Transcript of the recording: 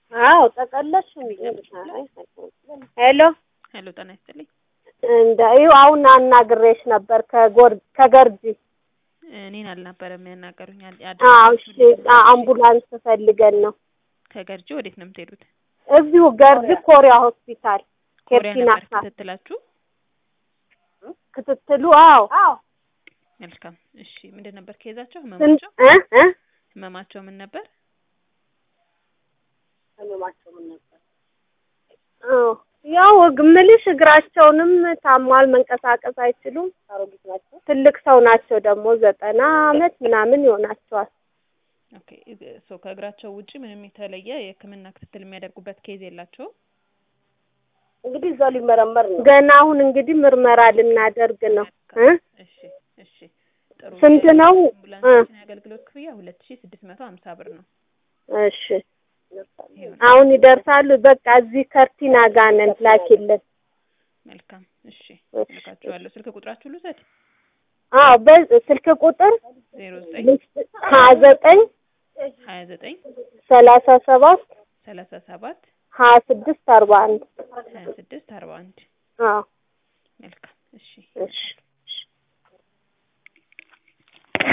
አዎ ጠቀለሽ እንዴ? አይ ሄሎ ሄሎ ጤና ይስጥልኝ። እንደ ይኸው አሁን አናግሬሽ ነበር ከጎር ከገርጂ እኔን አልነበረም ያናገሩኝ። ያ- አዎ እሺ ያደረሱልኝ አ- አምቡላንስ ፈልገን ነው ከገርጂ ወዴት ነው የምትሄዱት? እዚሁ ገርጂ ኮሪያ ሆስፒታል ኮሪያ ኬርቲና ነበር ክትትላችሁ? ክትትሉ አዎ አዎ መልካም እሺ። ምንድን ነበር ከይዛቸው? ስንት ህመማቸው እ እ ህመማቸው ምን ነበር? አዎ ያው እምልሽ እግራቸውንም ታሟል፣ መንቀሳቀስ አይችሉም። ትልቅ ሰው ናቸው ደግሞ ዘጠና አመት ምናምን ይሆናቸዋል። ኦኬ ሶ ከእግራቸው ውጪ ምንም የተለየ የህክምና ክትትል የሚያደርጉበት ኬዝ የላቸውም? እንግዲህ እዛው ሊመረመር ነው ገና። አሁን እንግዲህ ምርመራ ልናደርግ ነው እ እሺ እሺ ጥሩ ስንት ነው? የአምቡላንሳችን የአገልግሎት ክፍያ ሁለት ሺ ስድስት መቶ ሀምሳ ብር ነው። እሺ አሁን ይደርሳሉ። በቃ እዚህ ከርቲና ጋር ነን። ላኪልን። መልካም እሺ እሺ። ልካችኋለሁ። ስልክ ቁጥራችሁ ልውሰድ? አዎ በስልክ ቁጥር ዜሮ ዘጠኝ ሀያ ዘጠኝ ሀያ ዘጠኝ ሰላሳ ሰባት ሰላሳ ሰባት ሀያ ስድስት አርባ አንድ ሀያ ስድስት አርባ አንድ አዎ መልካም እሺ እሺ